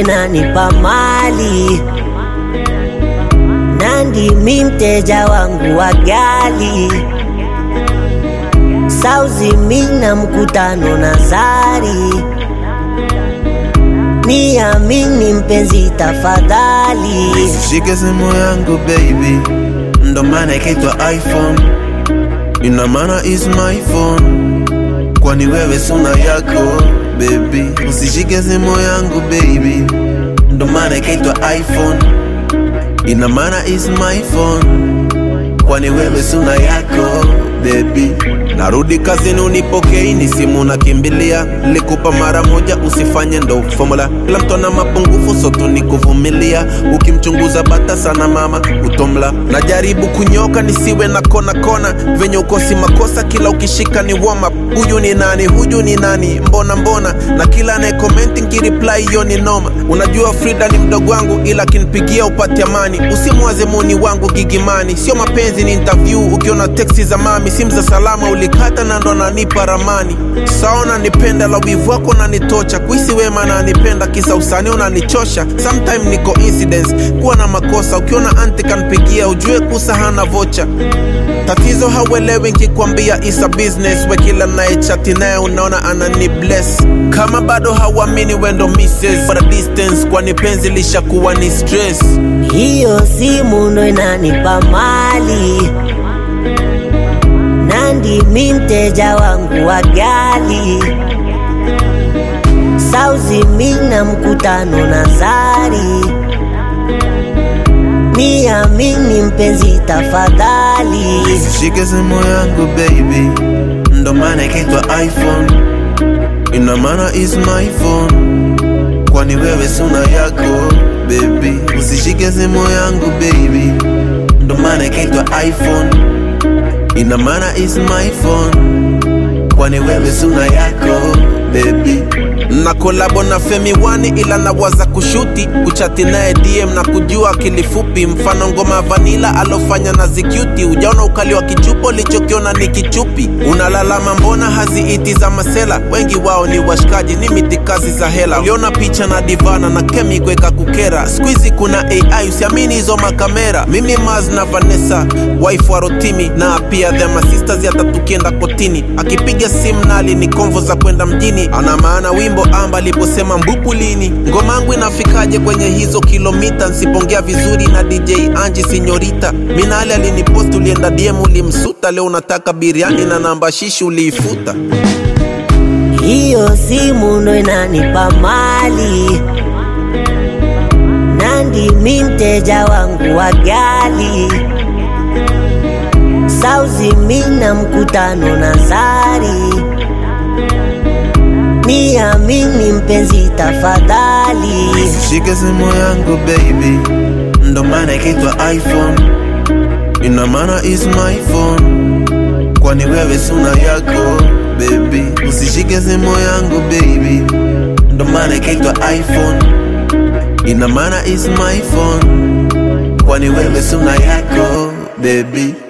inanipa mali Nandi mi mteja wangu wa gali Sauzi mi na mkutano na Zari Niamini mpenzi tafadhali Shike simu yangu baby, ndo maana ikaitwa iPhone, ina maana is my phone, kwani wewe suna yako baby. Usishike simu yangu baby, ndo maana ikaitwa iPhone, ina maana is my phone, kwani wewe suna yako baby. Narudi kazini unipokei, ni simu nakimbilia, nilikupa mara moja, usifanye ndo formula. Kila mtu ana mapungufu, so tu ni kuvumilia. Ukimchunguza bata sana mama utomla. Najaribu kunyoka nisiwe na kona kona, venye ukosi makosa, kila ukishika ni warm up. Huyu ni nani? Huyu ni nani? Mbona mbona? Na kila anaye comment nkireply hiyo ni noma. Unajua Frida ni mdogo wangu, ila akinipigia upate amani. Usimwaze muni wangu gigimani, sio mapenzi, ni interview. Ukiona teksi za mami, simu za salama ulikata na ndo nanipa ramani. Saona nipenda la wivu wako nanitocha, kuhisi wema na nipenda kisa usani unanichosha. Sometime ni coincidence kuwa na makosa, ukiona anti kanpigia ujue kusa hana vocha. Tatizo hauelewi nkikwambia isa business, we kila naye chati naye unaona anani bless. Kama bado hauamini wendo misses for a distance, kwani penzi lishakuwa ni stress. Hiyo simu ndo inanipa mali Nandi mi mteja wangu wa gali Sauzi mi na mkutano na Zari Niamini mpenzi tafadhali Shike simu yangu baby, ndo maana ikaitwa iPhone, ina maana is my phone, kwani wewe suna yako baby. Usishike simu yangu baby, ndo maana ikaitwa iPhone, ina maana is my phone, kwani wewe suna yako baby. Na kolabo na Femi Wani ila nawaza kushuti kuchati naye DM na kujua akili fupi, mfano ngoma vanila alofanya na Zicuti. Ujaona ukali wa kichupo, lichokiona ni kichupi. Unalalama mbona haziiti za masela, wengi wao ni washikaji, ni mitikazi za hela. Uliona picha na Divana na Kemi kweka kukera, squeezy kuna AI, usiamini hizo makamera. Mimi Maz na Vanessa, wife wa Rotimi na pia the masisters, hata tukienda kotini, akipiga simu nali ni konvo za kwenda mjini, ana maana wimbo amba aliposema mbupu lini, ngoma yangu inafikaje kwenye hizo kilomita? Nsipongea vizuri na DJ Anji Sinyorita, Minali alinipost, ulienda DM ulimsuta, leo unataka biriani na namba shishi uliifuta. Hiyo simu ndo inanipa mali Nandi mi mteja wangu wa gali Sauzi mi na mkutano na Zari Niamini mpenzi tafadhali Shike simu yangu baby, ndo maana ikaitwa iPhone, ina maana is my phone, kwani wewe suna yako baby. Usishike simu yangu baby, ndo maana ikaitwa iPhone, ina maana is my phone, kwani wewe suna yako baby.